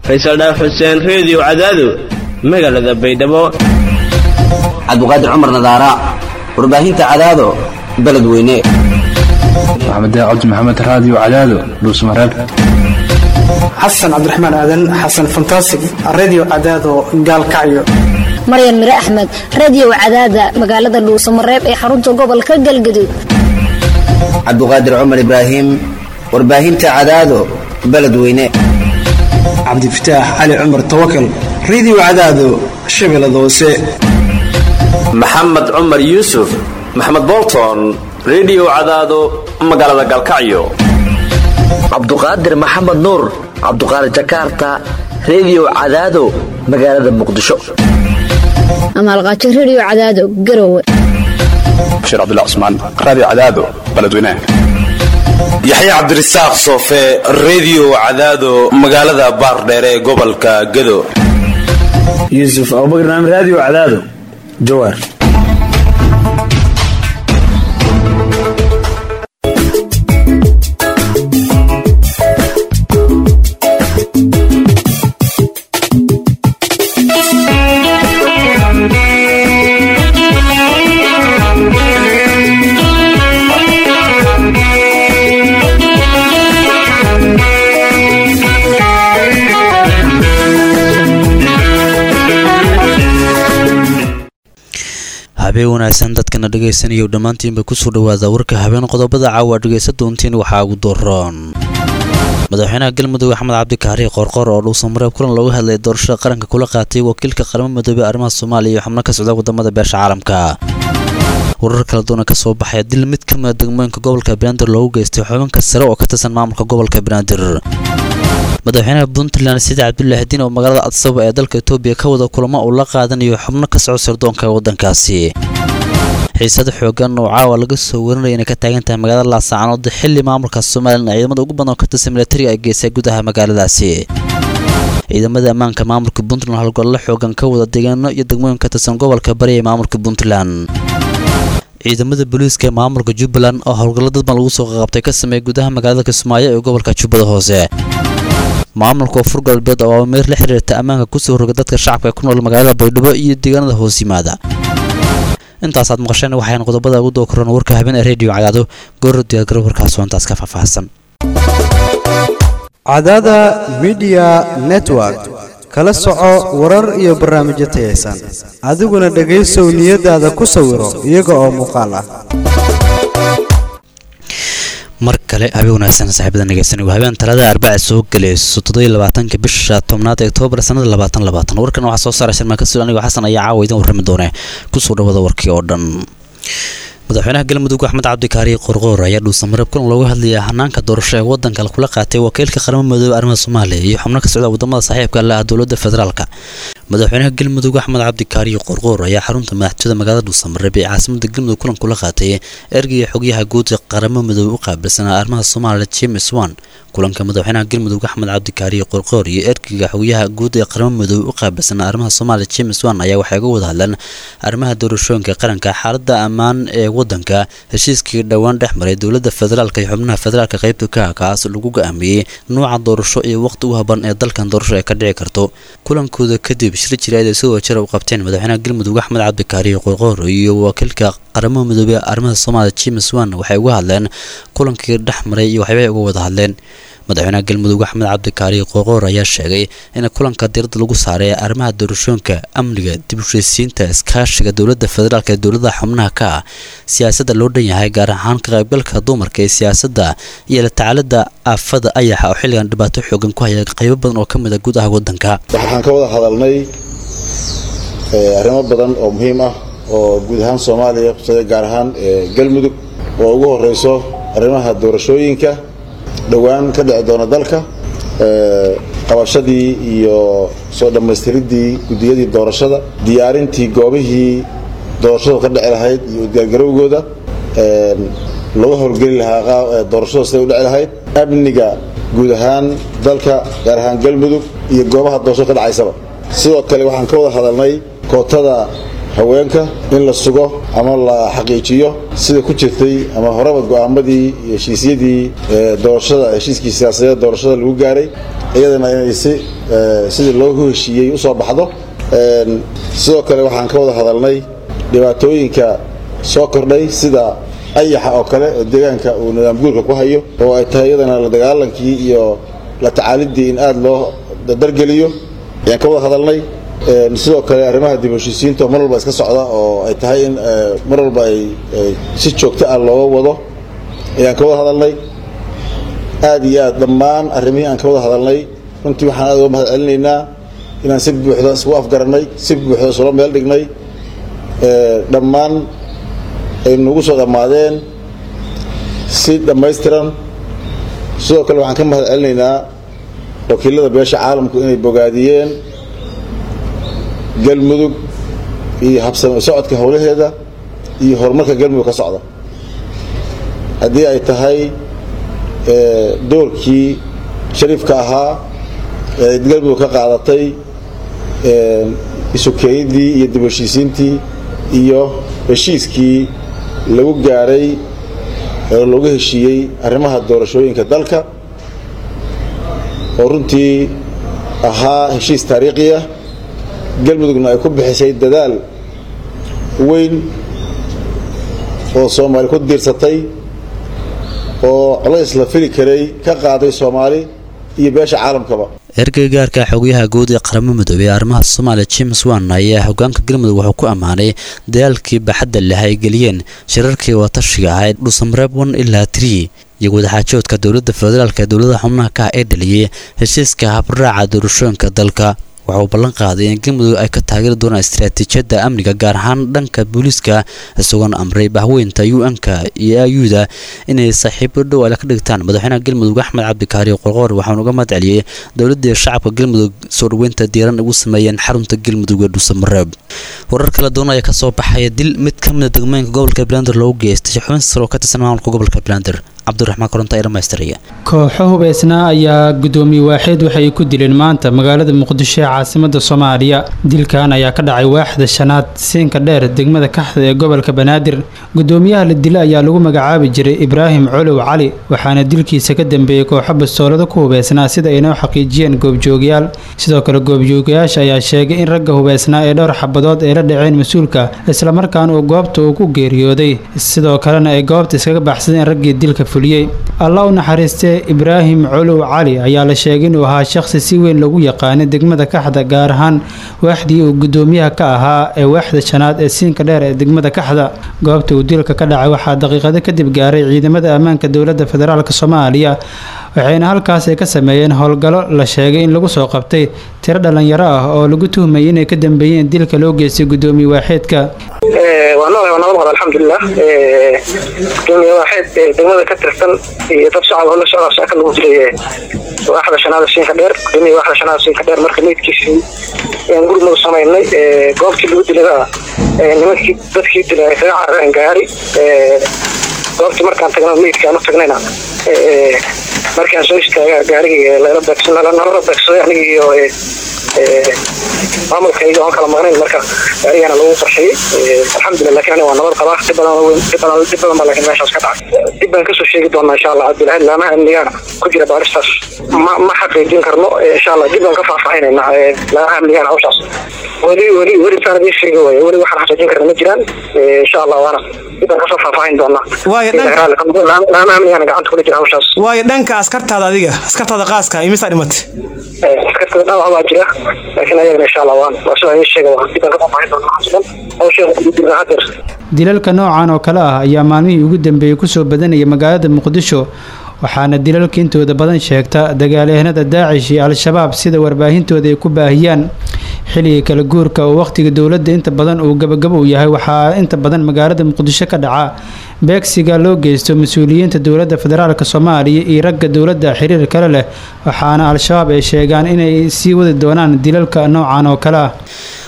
faysal dhaaf xuseen reediyo cadaado magaalada baydhabo cabdiqaadir cumar nadaara warbaahinta cadaado beledweyne maxamed cabdi maxamed raadiyo cadaado dhuusmareeb xasan cabdiraxmaan aadan xasan fantasig redio cadaado gaalkacyo maryan mire axmed reediyo cadaada magaalada dhuusamareeb ee xarunta gobolka galgaduud cabdiqaadir cumar ibraahim warbaahinta cadaado beledweyne cabdifataax cali cumar tawakal redio cadaado shabeellada hoose maxamed cumar yuusuf maxamed bolton redio cadaado magaalada galkacyo cabduqaadir maxamed nuur cabduqaadir jakarta reediyo cadaado magaalada muqdisho amaalqaajo reediyo cadaado garowe bashiir cabdullah cusmaan raadiyo cadaado beledweynaha yaxya cabdirasaaq soofe reediyo cadaado magaalada baardheere ee gobolka gado yuusuf abubakar naam raadiyo cadaado jawaar habeen wanaagsan dadkana dhegaysanaya dhammaantiinba kusoo dhawaada warka habeen qodobada caawa dhegaysa doontiin waxaa ugu doroon madaxweynaha galmudug axmed cabdikaari qorqor oo dhuusamareeb kulan looga hadlayay doorashada qaranka kula qaatay wakiilka qaramo midoobey arrimaha soomaaliya iyo xubno ka socda wadamada beesha caalamka warar kala duwana ka soo baxaya dil mid ka mida degmooyinka gobolka banaadir loogu geystay xubinka sare oo ka tirsan maamulka gobolka banaadir madaxweynaha puntland sida cabdulaahi diin oo magaalada adsabo ee dalka etoobiya ka wada kulamo uu la qaadanayo xubno ka soco sirdoonka waddankaasi xiisada xoogan oo caawa laga soo warinaya inay ka taagan tahay magaalada laasacanood xilli maamulka somalilan ciidamada ugu badan oo ka tirsan milatariga ay geysay gudaha magaaladaasi ciidamada ammaanka maamulka puntland howlgollo xoogan ka wada deegaano iyo degmooyin ka tirsan gobolka bari ee maamulka puntland ciidamada booliiska ee maamulka jubbaland oo howlgallo dadban lagu soo qaqabtay ka sameeyay gudaha magaalada kismaayo ee gobolka jubbada hoose maamulka koonfur galbeed oo ameer la xiriirta ammaanka kusoo roga dadka shacabka ee ku nool magaalada baydhabo iyo deegaanada hoos yimaada intaasaad maqasheen waxayna qodobada ugu dookoraan warka habeen ee rediyo cadaado gooro diyaargaro warkaasoo intaas ka faahfaahsan cadaada midiya network kala soco warar iyo barnaamijyo tayaysan adiguna dhegaysow niyadaada ku sawiro iyaga oo muuqaal ah mar kale habeen wanaagsan saaxiibada nageysan waa habeen talada arbaca soo gelayso toddobiyo labaatanka bisha tobnaad ee oktoobar sanada labaatan labaatan warkan waxaa soo saaray sharmaan kasuul anigoo xasan ayaa caawa idin warrami doone kusoo dhawada warkii oo dhan madaxweynaha galmudug axmed cabdikaari qorqoor ayaa dhuusamareeb kulan looga hadlayay hanaanka doorasho ee wadanka kula qaatay wakiilka qaramo midoobe arrimaha soomaaliya iyo xubno ka socda wadamada saaxiibka le ah dowladda federaalka madaxweynaha galmudug axmed cabdikaari qorqoor ayaa xarunta madaxtooyada magaalada dhuusamareeb ee caasimada galmudug kulan kula qaatay ergaya xogyaha guud ee qaramo midoobe u qaabilsanaa arrimaha soomaaliya james wan kulanka madaxweynaha galmudug axmed cabdikaari qorqoor iyo ergeyga xogyaha guud ee qaramo midoobe u qaabilsanaa arrimaha soomaaliya james wan ayaa waxay uga wada hadleen arrimaha doorashooyinka qaranka xaalada ammaan ee wadanka heshiiskii dhowaan dhex maray dowladda federaalka iyo xubnaha federaalka qaybta ka kaas lagu go-aamiyey nuuca doorasho iyo waqti u haban ee dalkan doorasho ay ka dhici karto kulankooda kadib shir jireed ay sidoo jira u qabteen madaxweynaha galmudug axmed cabdikaari qorqoor iyo wakiilka qaramo midoobey arrimaha soomaaliya james wan waxay uga hadleen kulankii dhex maray iyo waxyaabay uga wada hadleen madaxweynaha galmudug axmed cabdikaari qoqoor ayaa sheegay in kulanka diirada lagu saaray arrimaha doorashooyinka amniga dib ushaysiinta iskaashiga dowladda federaalk ee dowladaha xubnaha ka ah siyaasadda loo dhan yahay gaar ahaan ka qaybgalka dumarka ee siyaasadda iyo la tacaalada aafada ayaxa oo xilligan dhibaato xoogan ku haya qaybo badan oo ka mid a guud ah wadanka waxaan ka wada hadalnay arrimo badan oo muhiim ah oo guud ahaan soomaaliya kusada gaar ahaan galmudug oo ugu horeyso arrimaha doorashooyinka dhowaan ka dhici doona dalka qabashadii iyo soo dhammaystiridii guddiyadii doorashada diyaarintii goobihii doorashadu ka dhici lahayd iyo udgaargarowgooda lagu howlgeli lahaa doorashada siday u dhici lahayd amniga guud ahaan dalka gaar ahaan galmudug iyo goobaha doorashada ka dhacaysaba sidoo kale waxaan ka wada hadalnay kootada haweenka in la sugo ama la xaqiijiyo sida ku jirtay ama horeba go'aamadii iyo heshiisyadii doorashada heshiiskii siyaasadeed doorashada lagu gaaray iyadana inay si sidii loogu heshiiyey u soo baxdo sidoo kale waxaan ka wada hadalnay dhibaatooyinka soo kordhay sida ayaxa oo kale oo deegaanka uu nidaam guurka ku hayo oo ay tahay iyadana la dagaalankii iyo la tacaalidii in aada loo dargeliyo ayaan ka wada hadalnay sidoo kale arrimaha dib heshiisiinta mar walba iska socda oo ay tahay in mar walba ay si joogto ah looga wado ayaan ka wada hadalnay aada iyo aad dhammaan arrimihii aan ka wada hadalnay runtii waxaan aad uga mahad celinaynaa inaan si buuxda isgu afgarannay si buuxda isula meel dhignay dhammaan ay nagu soo dhammaadeen si dhammaystiran sidoo kale waxaan ka mahad celinaynaa wakiilada beesha caalamku inay bogaadiyeen galmudug iyo habsami socodka howlaheeda iyo horumarka galmudug ka socda haddii ay tahay doorkii shariifka ahaa ee galmudug ka qaadatay isukeeyadii iyo dib heshiisiintii iyo heshiiskii lagu gaaray oo looga heshiiyey arrimaha doorashooyinka dalka oo runtii ahaa heshiis taariikhi ah galmudugna ay ku bixisay dadaal weyn oo soomaali ku diirsatay oo colays la fili karay ka qaaday soomaali iyo beesha caalamkaba ergeyga gaarka xogayaha guud ee qaramada midoobey ee arrimaha soomaaliya james wan ayaa hogaanka galmudug wuxuu ku ammaanay dagaalkii baxadda leh ay geliyeen shirarkii watashiga ahayd dhuusamareeb one ilaa trii iyo wadaxaajoodka dowladda federaalk ee dowladaha xubnaha ka ah ee dhaliyey heshiiska habraaca doorashooyinka dalka waxa uu ballan qaaday in galmudug ay ka taageeri doonaan istaraatiijiyadda amniga gaar ahaan dhanka booliiska isagoona amray bahweynta u n-ka iyo ayuda inay saaxiibo dhow ale ka dhigtaan madaxweynaha galmudug axmed cabdikaari qorqoor waxaanu uga mahad celiyey dowladii shacabka galmudug soo dhaweynta diiran ugu sameeyeen xarunta galmudug ee dhuusamareeb warar kala duwan ayaa kasoo baxaya dil mid ka mida degmooyinka gobolka blander loogu geystay xubin sar oo ka tirsan maamulka gobolka blander cabdiraxmaan koronta ee dhamaystiraya kooxo hubeysnaa ayaa gudoomiye waaxeed waxay ku dileen maanta magaalada muqdisho ee caasimada soomaaliya dilkan ayaa ka dhacay waaxda shanaad siinka dheer degmada kaxda ee gobolka banaadir gudoomiyaha la dila ayaa lagu magacaabi jiray ibraahim colow cali waxaana dilkiisa ka dambeeyey kooxo bastoolada ku hubeysnaa sida aynoo xaqiijiyeen goobjoogayaal sidoo kale goobjoogayaasha ayaa sheegay in ragga hubeysnaa ee dhowr xabadood ay la dhaceen mas-uulka islamarkaana uu goobta uu ku geeriyooday sidoo kalena ay goobta iskaga baxsadeen raggii dilka allah u naxariistee ibraahim colow cali ayaa la sheegay inuu ahaa shaqsi si weyn lagu yaqaanay degmada kaxda gaar ahaan waaxdii uu gudoomiyaha ka ahaa ee waaxda shanaad ee siinka dheer ee degmada kaxda goobta uu dilka ka dhacay waxaa daqiiqado kadib gaaray ciidamada ammaanka dowladda federaalk soomaaliya waxayna halkaas ay ka sameeyeen howlgallo la sheegay in lagu soo qabtay tiro dhalinyaro ah oo lagu tuhmayay inay ka dambeeyeen dilka loo geystay gudoomiye waaxeedka waa nool waa nabad qaba alxamdulilah gudoomiye waaxeed degmada ka tirsan iyo dad shacab hola socda shaka lagu dilay waaxda shanaada siinka dheer gudoomiye waaxda shanaada siinka dheer marka meydkiisii ayaan gurmada samaynay goobtii lagu dilada nimankii dadkii dilay ay kaga carareen gaari goobtii markaan tagna meydkaan u tagnayna markaan soo istaaga gaarigii lala beegsan nalala beegsaday aniga iyo maamulkayga oon kala maqnayn marka gaarigana lagu qarxiyey alxamdulilah lakin aniga waa nabad qabaa dib badan weyn dib badan dib badan baa laakiin meeshaas ka dhacay dib baan kasoo sheegi doonaa insha allah cabdilahi laamaha amnigaana ku jira baaristaas ma ma xaqiijin karno insha allah dib baan ka faahfaahinayna laamaha amnigaana hawshaas weli weli weli saan idiin sheegi waayo weli waxaan xaqiijin karna ma jiraan insha allah waana dib baan kasoo faahfaahin doonaa laamaha amnigaana gacanta kula jira hawshaas waayo dhanka askartaada adiga askartaada qaaska imisaa dhimatay askartada dhaawac baa jira laakiin ayagana insha allah waan waa sida idiin sheega waa dib baan ka faahfaahin doonaa waxaas dhan hawsheeda kudibna hadeer dilalka noocan oo kale ah ayaa maalmihii ugu dambeeyey kusoo badanaya magaalada muqdisho waxaana dilalka intooda badan sheegta dagaalyahanada daacish iyo al-shabaab sida warbaahintooda ay ku baahiyaan xilliga kala guurka oo wakhtiga dowladda inta badan uu gabagabo u yahay waxaa inta badan magaalada muqdisho ka dhaca beegsiga loo geysto mas-uuliyiinta dowladda federaalk soomaaliya iyo ragga dowladda xiriir kale leh waxaana al-shabaab ay sheegaan inay sii wadi doonaan dilalka noocan oo kale ah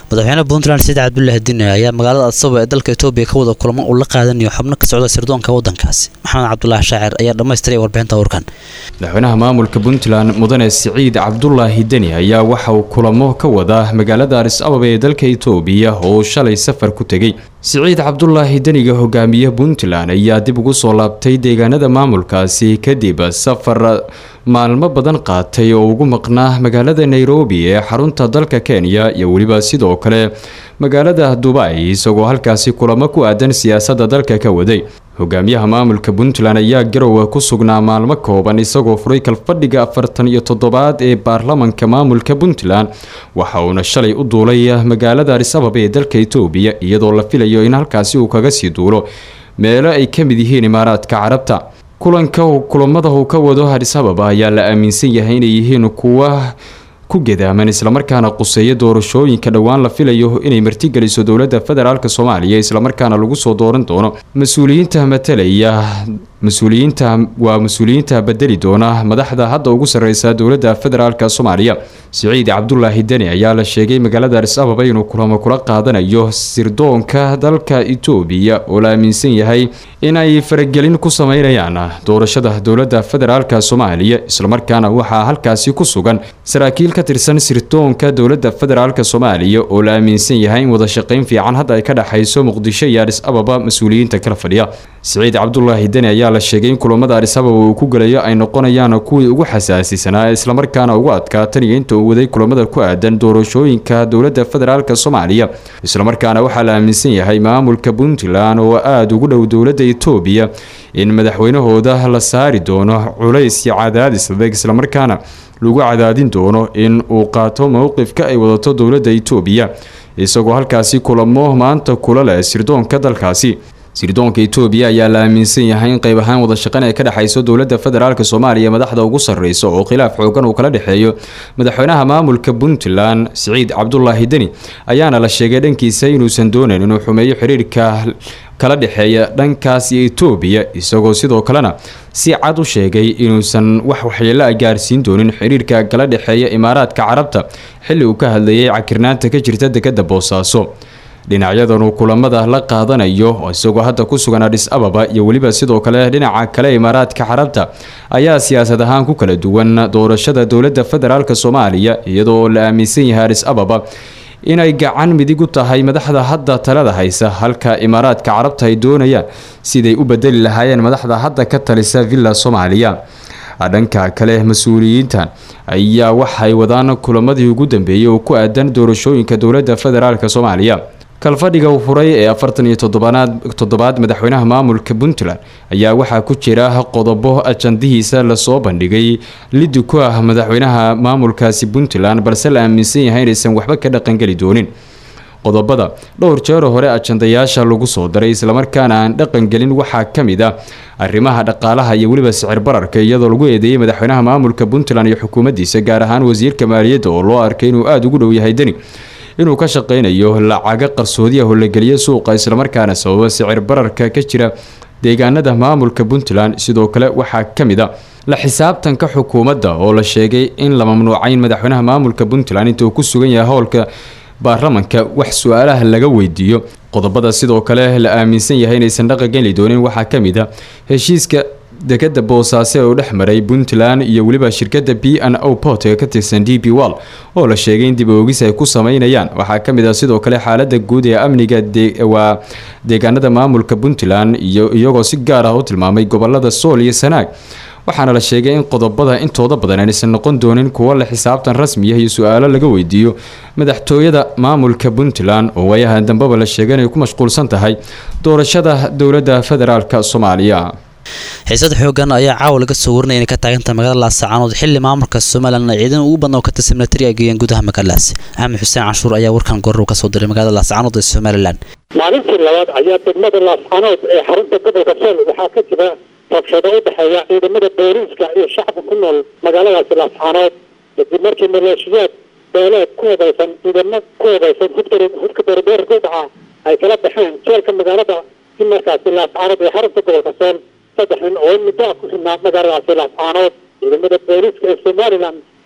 madaxweyne puntland saciid cabdullaahi dine ayaa magaalada adsabo ee dalka etoobiya ka wada kulamo uu la qaadanayo xubno ka socda sirdoonka waddankaasi maxamed cabdulaahi shaacir ayaa dhammaystiray warbixinta warkan madaxweynaha maamulka puntland mudane siciid cabdulaahi deni ayaa waxa uu kulamo ka wadaa magaalada aris ababa ee dalka etoobiya oo shalay safar ku tegey siciid cabdulaahi deniga hogaamiye puntland ayaa dib ugu soo laabtay deegaanada maamulkaasi kadib safar maalmo badan qaatay oo ugu maqnaa magaalada nairobi ee xarunta dalka kenya iyo weliba sidoo kale magaalada dubai isagoo halkaasi kulamo ku aadan siyaasadda dalka ka waday hogaamiyaha maamulka puntland ayaa garowe ku sugnaa maalmo kooban isagoo furay kalfadhiga afartan iyo toddobaad ee baarlamanka maamulka puntland waxa uuna shalay u duulay magaalada aris ababa ee dalka etoobiya iyadoo la filayo in halkaasi uu kaga sii duulo meelo ay ka mid yihiin imaaraadka carabta kulanka kulamada uu ka wado aris ababa ayaa la aaminsan yahay inay yihiin kuwa ku gadaaman islamarkaana quseeya doorashooyinka dhowaan la filayo inay martigeliso dowladda federaalk soomaaliya islamarkaana lagu soo dooran doono mas-uuliyiinta matalaya mas-uuliyiinta waa mas-uuliyiinta bedeli doona madaxda hadda ugu sarreysa dowladda federaalk soomaaliya siciid cabdulaahi deni ayaa la sheegay magaalada aris ababa inuu kulamo kula qaadanayo sirdoonka dalka etoobiya oo la aaminsan yahay in ay faragelin ku sameynayaan doorashada dowladda federaalk soomaaliya islamarkaana waxaa halkaasi ku sugan saraakiil ka tirsan sirdoonka dowladda federaalk soomaaliya oo la aaminsan yahay in wada shaqayn fiican hadda ay ka dhexayso muqdisho iyo aris ababa mas-uuliyiinta kala fadhiya siciid cabdulaahi deni ayaa la sheegay in kulamada aris ababa uu ku gelayo ay noqonayaan kuwii ugu xasaasisanaa islamarkaana ugu adkaatan iyo inta uu waday kulamada ku aadan doorashooyinka dowladda federaalk soomaaliya islamarkaana waxaa la aaminsan yahay maamulka puntland oo aada ugu dhow dowladda etoobiya in madaxweynahooda la saari doono culays iyo cadaadis adeeg islamarkaana lagu cadaadin doono in uu qaato mowqifka ay wadato dowladda etoobiya isagoo halkaasi kulamo maanta kula leh sirdoonka dalkaasi sirdoonka etoobiya ayaa la aaminsan yahay in qayb ahaan wada shaqan ay ka dhexayso dowladda federaalk soomaaliya madaxda ugu sarreysa oo khilaaf xoogan uu kala dhexeeyo madaxweynaha maamulka puntland siciid cabdulaahi deni ayaana la sheegay dhankiisa inuusan doonayn inuu xumeeyo xiriirka kala dhexeeya dhankaas iyo etoobiya isagoo sidoo kalena si cad u sheegay inuusan wax waxyeelo a gaarsiin doonin xiriirka kala dhexeeya imaaraadka carabta xilli uu ka hadlayay cakirnaanta ka jirta dekadda boosaaso dhinacyadan uu kulamada la qaadanayo isagoo hadda ku sugan adhis ababa iyo weliba sidoo kale dhinaca kale imaaraadka carabta ayaa siyaasad ahaan ku kala duwan doorashada dowladda federaalk soomaaliya iyadoo la aaminsan yahay adhis ababa inay gacan midig u tahay madaxda hadda talada haysa halka imaaraadka carabta ay doonayaan siday u bedeli lahaayeen madaxda hadda ka talisa villa soomaaliya dhanka kale mas-uuliyiintan ayaa waxay wadaan kulamadii ugu dambeeyey oo ku aadan doorashooyinka dowladda federaalk soomaaliya kalfadhiga uu furay ee afartan iyo toddobaanaad toddobaad madaxweynaha maamulka puntland ayaa waxaa ku jira qodobo ajandihiisa lasoo bandhigay lidi ku ah madaxweynaha maamulkaasi puntland balse la aaminsan yahay inaysan waxba ka dhaqangeli doonin qodobada dhowr jeero hore ajandayaasha lagu soo daray islamarkaana aan dhaqangelin waxaa ka mid ah arrimaha dhaqaalaha iyo weliba sicir bararka iyadoo lagu eedeeyey madaxweynaha maamulka puntland iyo xukuumaddiisa gaar ahaan wasiirka maaliyadda oo loo arkay inuu aada ugu dhow yahay deni inuu ka shaqaynayo lacago qarsoodiya oo la geliya suuqa islamarkaana sababa sicir bararka ka jira deegaanada maamulka puntland sidoo kale waxaa ka mid a la xisaabtanka xukuumadda oo la sheegay in la mamnuucay in madaxweynaha maamulka puntland inta uu ku sugan yahay howlka baarlamanka wax su-aalaha laga weydiiyo qodobada sidoo kale la aaminsan yahay inaysan dhaqangeli doonin waxaa ka mid a heshiiska dekada boosaaso ee uu dhex maray puntland iyo weliba shirkada b n o port ee ka tirsan d b wall oo la sheegay in dib oogis ay ku sameynayaan waxaa ka mid ah sidoo kale xaalada guud ee amniga waa deegaanada maamulka puntland iyo iyagoo si gaar ah u tilmaamay gobolada sool iyo sanaag waxaana la sheegay in qodobada intooda badan aysan noqon doonin kuwo la xisaabtan rasmiya iyo su-aalo laga weydiiyo madaxtooyada maamulka puntland oo waayahan dambeba la sheegay inay ku mashquulsan tahay doorashada dowladda federaalk soomaaliya xiisad xoogan ayaa caawa laga soo warinaya inay ka taagantahay magaalada laascaanood xilli maamulka somalilan ay ciidan ugu badna oo ka tirsan militari ay geeyeen gudaha magaaladaasi axmed xuseen canshuur ayaa warkan goor kasoo diray magaalada laascaanood ee somalilan maalintii labaad ayaa degmada laascaanood ee xarunta gobolka sool waxaa ka jira rabshado u dhexeeya ciidamada booliiska iyo shacabka ku nool magaaladaasi laascaanood kadib markii maleeshiyaad beeleed ku hubaysan ciidamo ku hubaysan hudka beerbeerka u dhaca ay kala baxeen jeelka magaalada si markaasi laascaanood ee xarunta gobolka sool saddex nin oo in muddo ah ku xidhnaa magaaladaasi laascaanood ciidamada booliiska ee somalilan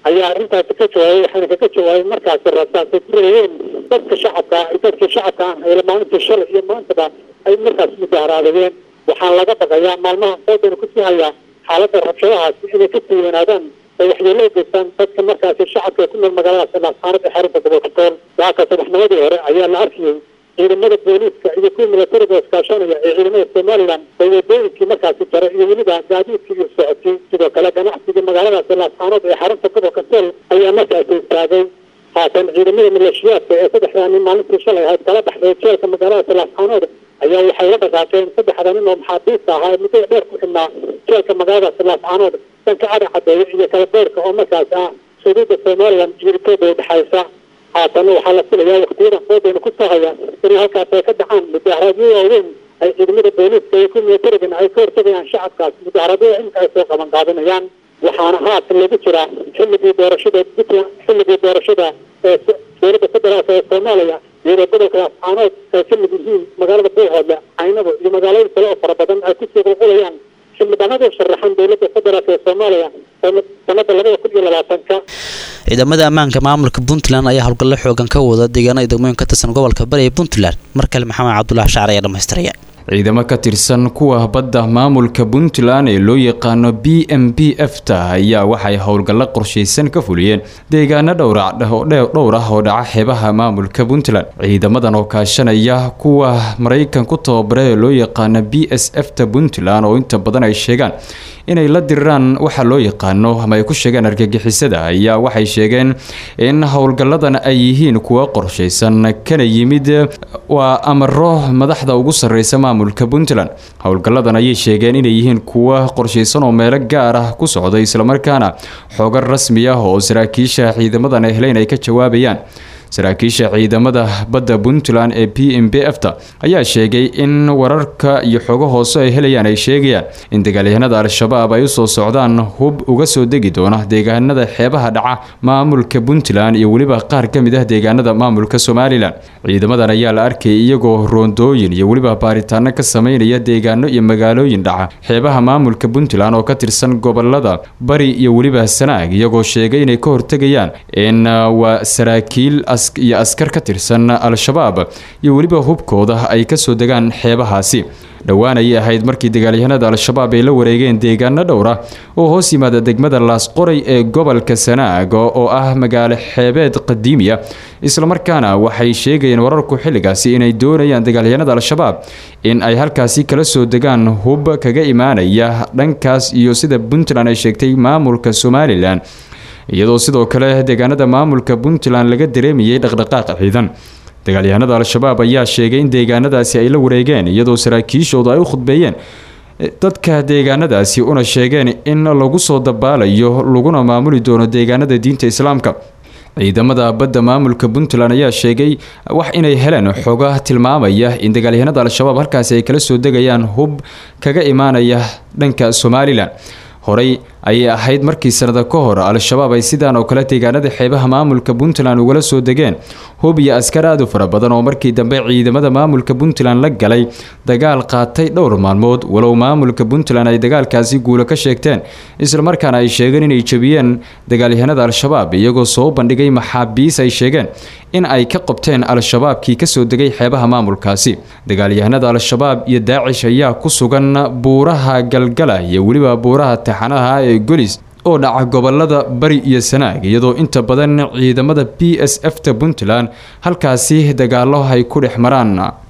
ayaa arrintaasi ka jawaabay waxayna kaga jawaabay markaasi rasaasay ku reeyeen dadka shacabka ah dadkii shacabka ah ee maalintii shalay iyo maantaba ay markaas mudaharaadayeen waxaa laga baqayaa maalmaha foodana kusii hayaa xaaladda rabshadahaasi inay ka sii wanaadaan ay waxyeelo u geystaan dadka markaasi shacabka ee ku nool magaaladaasi laascaanad ee xarunta gobolka sool waaka saddexnimadii hore ayaa la arkayay ciidamada booliiska iyo kuwa milatariga iskaashanaya ee ciidamada somalilan oo wadooyinkii markaasi jara iyo weliba gaadiidkii iyo socodkii sidoo kale ganacsiga magaaladaasi laascaanood ee xarunta gobolka sool ayaa markaasi istaagay haatan ciidamada maleeshiyaadka ee saddexdaa nin maalintii shalay ahayd kala baxday jeelka magaaladaasi laascaanood ayaa waxay la dhaqaaqeen saddexda nin oo maxaabiista ahaa ee muddada dheer ku xidhnaa jeelka magaaladaasi laascaanood dhanka cali cadeeye iyo kala beerka oo markaasi ah xuduudda somalilan iyo etoobiya udhexaysa haatana waxaa la filayaa waktiyada foodayna ku soo haya inay halkaas ay ka dhacaan mudaharaadyo waaweyn ay ciidamada booliiska iyo kuwa milatarigana ay ka hortagayaan shacabkaas mudaharaadyada imika ay soo qaban qaadanayaan waxaana haatan lagu jiraa xilligii doorashada puntland xilligii doorashada ee dowladda federaalk ee soomaaliya iyadoo gobolka laascaanood ay ka mid yihiin magaalada buuhoodle caynabo iyo magaalooyin kale oo fara badan ay kusii qulqulayaan xildhibaanada sharaxan dowladda federaalk ee soomaaliya sanada labada kun iyo labaatanka ciidamada ammaanka maamulka puntland ayaa howlgallo xoogan ka wada deegaanada degmooyin ka tirsan gobolka bari ee puntland mar kale maxamed cabdulaahi shacr ayaa dhamaystiraya ciidamo ka tirsan kuwa badda maamulka puntland ee loo yaqaano b m b f ta ayaa waxay howlgallo qorshaysan ka fuliyeen deegaano dhowr dhowr ah oo dhaca xeebaha maamulka puntland ciidamadan oo kaashanaya kuwa maraykan ku tababara ee loo yaqaano b s f ta puntland oo inta badan ay sheegaan inay la diriraan waxa loo yaqaano ama ay ku sheegeen argagixisada ayaa waxay sheegeen in howlgalladan ay yihiin kuwa qorshaysan kana yimid waa amaro madaxda ugu sarreysa maamulka puntland howlgalladan ayay sheegeen inay yihiin kuwa qorshaysan oo meelo gaar ah ku socda islamarkaana xoogar rasmi ah oo saraakiisha ciidamadan ay heleyn ay ka jawaabayaan saraakiisha ciidamada badda puntland ee p m b f ta ayaa sheegay in wararka iyo xogo hoose ay helayaan ay sheegayaan in dagaalyahanada al-shabaab ay usoo socdaan hub uga soo degi doona deegaanada xeebaha dhaca maamulka puntland iyo weliba qaar ka mid ah deegaanada maamulka somalilan ciidamadan ayaa la arkayay iyagoo roondooyin iyo weliba baaritaano ka sameynaya deegaano iyo magaalooyin dhaca xeebaha maamulka puntland oo ka tirsan gobolada bari iyo weliba sanaag iyagoo sheegay inay ka hortegayaan in waa saraakiil iyo askar ka tirsan al-shabaab iyo weliba hubkooda ay kasoo degaan xeebahaasi dhowaan ayay ahayd markii dagaalyahanada al-shabaab ay la wareegeen deegaano dhowr ah oo hoos yimaada degmada laasqoray ee gobolka sanaag oo ah magaalo xeebeed qadiimiya islamarkaana waxay sheegayeen wararku xilligaasi inay doonayaan dagaalyahanada al-shabaab in ay halkaasi kala soo degaan hub kaga imaanaya dhankaas iyo sida puntland ay sheegtay maamulka somalilan iyadoo sidoo kale deegaanada maamulka puntland laga dareemayay dhaqdhaqaaq ciidan dagaalyahanada al-shabaab ayaa sheegay in deegaanadaasi ay la wareegeen iyadoo saraakiishoodu ay u khudbeeyeen dadka deegaanadaasi una sheegeen in lagu soo dabaalayo laguna maamuli doono deegaanada diinta islaamka ciidamada badda maamulka puntland ayaa sheegay wax inay heleen xoga tilmaamaya in dagaalyahanada al-shabaab halkaasi ay kala soo degayaan hub kaga imaanaya dhanka somalilan horey ayay ahayd markii sanada ka hor al-shabaab ay sidaan oo kale deegaanada xeebaha maamulka puntland ugala soo degeen hub iyo askar aad u fara badan oo markii dambe ciidamada maamulka puntland la galay dagaal qaatay dhowr maalmood walow maamulka puntland ay dagaalkaasi guulo ka sheegteen islamarkaana ay sheegeen inay jebiyeen dagaalyahanada al-shabaab iyagoo soo bandhigay maxaabiis ay sheegeen in ay ka qabteen al-shabaabkii kasoo degay xeebaha maamulkaasi dagaalyahanada al-shabaab iyo daacish ayaa ku sugan buuraha galgala iyo weliba buuraha taxanaha ee golis oo dhaca gobolada bari iyo sanaag iyadoo inta badan ciidamada b s f ta puntland halkaasi dagaalo ay ku dhex maraan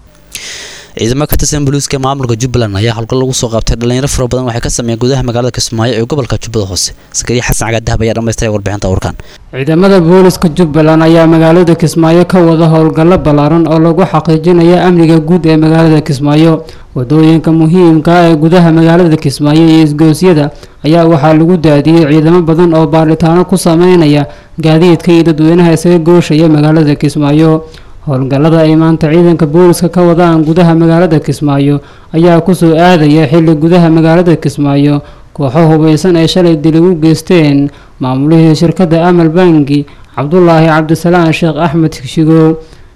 ciidamo ka tirsan booliiska maamulka jubbaland ayaa howlgal lagu soo qabtay dhalinyaro fara badan waxay ka sameeyeen gudaha magaalada kismaayo ee gobolka jubbada hoose sakariya xasan cagaadahab ayaa dhammaystiray warbixinta warkan ciidamada booliska jubbaland ayaa magaalada kismaayo ka wada howlgallo ballaaran oo lagu xaqiijinayo amniga guud ee magaalada kismaayo wadooyinka muhiimka ah ee gudaha magaalada kismaayo iyo isgoosyada ayaa waxaa lagu daadiyey ciidamo badan oo baaritaano ku sameynaya gaadiidka iyo dadweynaha isaga gooshaya magaalada kismaayo howlgallada ay maanta ciidanka booliska ka wadaan gudaha magaalada kismaayo ayaa kusoo aadaya xilli gudaha magaalada kismaayo kooxo hubaysan ay shalay dili u geysteen maamulihii shirkadda amal bangi cabdulaahi cabdisalaan sheekh axmed shigo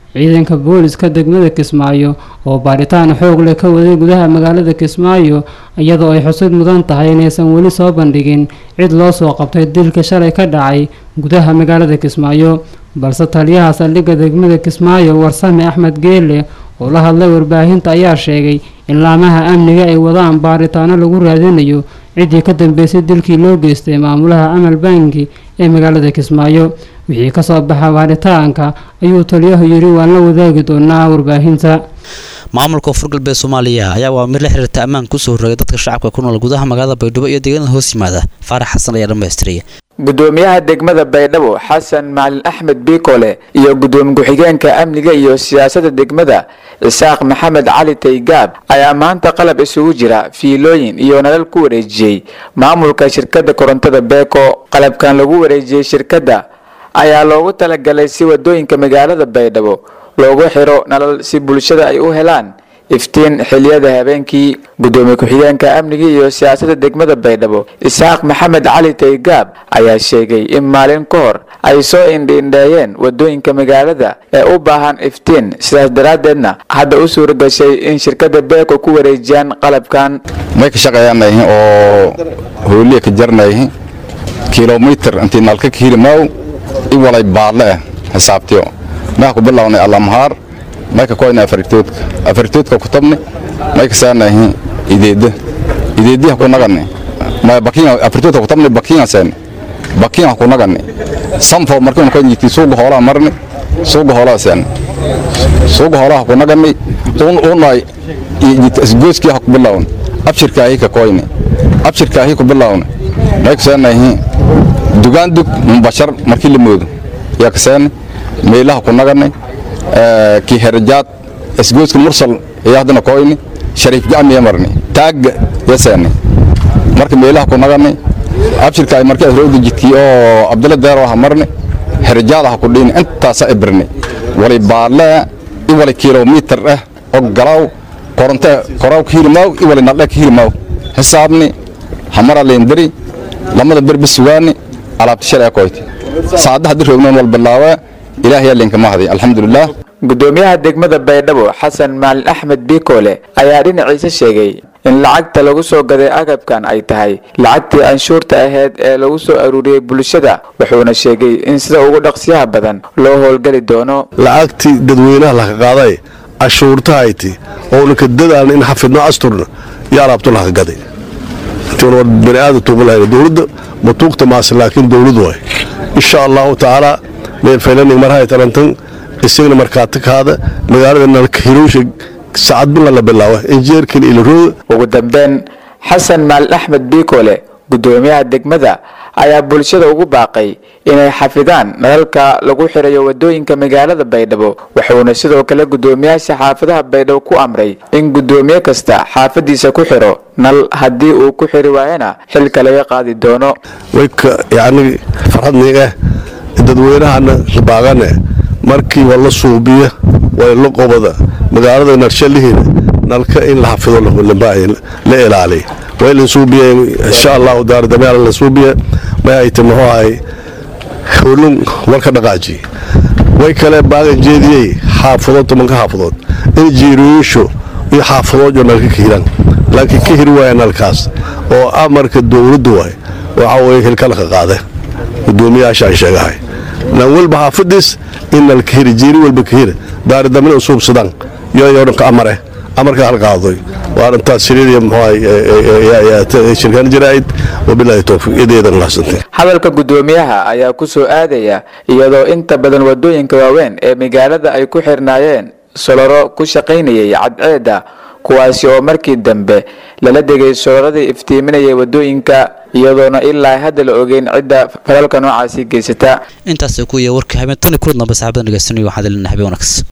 ciidanka booliska degmada kismaayo oo baaritaan xoog leh ka waday gudaha magaalada kismaayo iyadoo ay xusid mudan tahay inaysan weli soo bandhigin cid loo soo qabtay dilka shalay ka dhacay gudaha magaalada kismaayo balse taliyaha saldhigga degmada kismaayo warsame axmed geele oo la hadlay warbaahinta ayaa sheegay in laamaha amniga ay wadaan baaritaano lagu raadinayo ciddii ka dambeysay dilkii loo geystay maamulaha amal bangi ee magaalada kismaayo wixii kasoo baxa baaritaanka ayuu taliyahu yidhi waan la wadaagi doonaa warbaahinta maamulka koonfur galbeed soomaaliya ayaa waa mid la xiriirta ammaan kusoo rogay dadka shacabka ku nool gudaha magaalada baydhabo iyo deegaanada hoos yimaada faarax xasan ayaa dhammaystiraya gudoomiyaha degmada baydhabo xasan macalin axmed biikole iyo gudoomiye ku-xigeenka amniga iyo siyaasadda degmada isaaq maxamed cali taygaab ayaa maanta qalab isugu jira fiilooyin iyo nalal ku wareejiyey maamulka shirkadda korontada beeko qalabkan lagu wareejiyey shirkadda ayaa loogu talagalay si wadooyinka magaalada baydhabo loogu xiro nalal si bulshada ay u helaan iftiin xiliyada habeenkii gudoomiye ku-xigeenka amniga iyo siyaasadda degmada baydhabo isaaq maxamed cali taygaab ayaa sheegay in maalin ka hor ay soo indhiindheeyeen wadooyinka magaalada ee u baahan iftiin sidaas daraaddeedna hadda u suura gashay in shirkadda beeko ku wareejiyaan qalabkan may ka shaqeeyaanayhin oo hooliya ka jarnayhin kilomitir intii nalka ka hili maaw i walay baadle ah xisaabtiyo maa ku bilownay allamhaar may ka koyna afaritoodka afaritoodka ku tabni may ka saanahin ideedda ideeddiha ku nagani may bakiin afaritoodka ku tabni bakiin seen bakiin ku nagani sanfo markii ko yiti suuga hoolaa marni suuga hoolaa seen suuga hoolaa ku nagani un unay isgooskii ha ku bilown abshirkaahi ka koyni abshirkaahi ku bilown may ka saanahin dugaan dug mubashar markii la moodo yaa ka saani meelaha ku nagani kii herajaad isgooska mursal ayaa haddana koyni shariif gacmiya marni taagga yaseeni marka meelaha ku nagani abshirka ay markii asrowda jidkii oo abdalla deero aha marni herajaada ha ku dhiini intaasa ibirni wali baadle i wali kilomitir ah oo galaaw koronte koraaw ka hiri maaw i wali naldhe ka hiri maaw xisaabni hamara leendari lamada berbe sugaani alaabta shalay koyti saacada haddii roognoon wal bilaawaa ilaahay linka mahdi alxamdulilah gudoomiyaha degmada baydhabo xasan maalin axmed biikole ayaa dhinaciisa sheegay in lacagta lagu soo gaday agabkan ay tahay lacagtii anshuurta ahayd ee lagu soo aruuriyey bulshada wuxuuna sheegay in sida ugu dhaqsiyaha badan loo howlgeli doono lacagtii dadweynaha laka qaaday cashuurtahayti oona ka dadaalna in xafidno asturna iyo alaabto laka gaday baniaadam tuuba lahayn dowladda matuugta maase laakiin dowladu waay insha allahu tacaala meelfaylanig marhay tarantan isagana markaati kaada magaalada nalkahiroosha sacad bila la bilaawa injeerkan ilarooda ugu dambeyn xasan maalin axmed biikole gudoomiyaha degmada ayaa bulshada ugu baaqay inay xafidaan nalalka lagu xirayo wadooyinka magaalada baydhabo wuxuuna sidoo kale gudoomiyaasha xaafadaha baydhabo ku amray in gudoomiye kasta xaafadiisa ku xiro nal haddii uu ku xiri waayana xilka laga qaadi doono wayka yacni farxadniga dadweynahana baaqane markii waa la suubiya waa la qobada magaalada narshalihiina nalka in la xafido la ilaaliya waa la suubiya insha allahu daardameal la suubiya may ay timi muxuu ahay howlun warka dhaqaaji way kale baagan jeediyey xaafadood tobanka xaafadood in jiirooyisho iyo xaafadood oo nalka ka hiraan laakiin ka hiri waaya nalkaas oo amarka dowladdu waay waxa weye hilkalka qaade gudoomiyaasha aan sheegahay nan walba xaafadiis in nalka hiri jiiri walba ka hira daaridamina usuubsadaan yoyo dhanka amare amarka halqaadoy waa dhantaas shiriiriya muxuu shirkaan jaraa'id wabilaahi towfiiq ideedan lahsantay hadalka gudoomiyaha ayaa ku soo aadaya iyadoo inta badan wadooyinka waaweyn ee magaalada ay ku xirnaayeen soloro ku shaqaynayay cadceedda kuwaasi oo markii dambe lala degay soloradii iftiiminayay wadooyinka iyadoona ilaa hadda la ogeyn cidda falalka noocaasi geysata intaas ku iyo warka habeen tani kulan dambe saxaabada nageysanaya waxaad lenahay habeen wanaagsan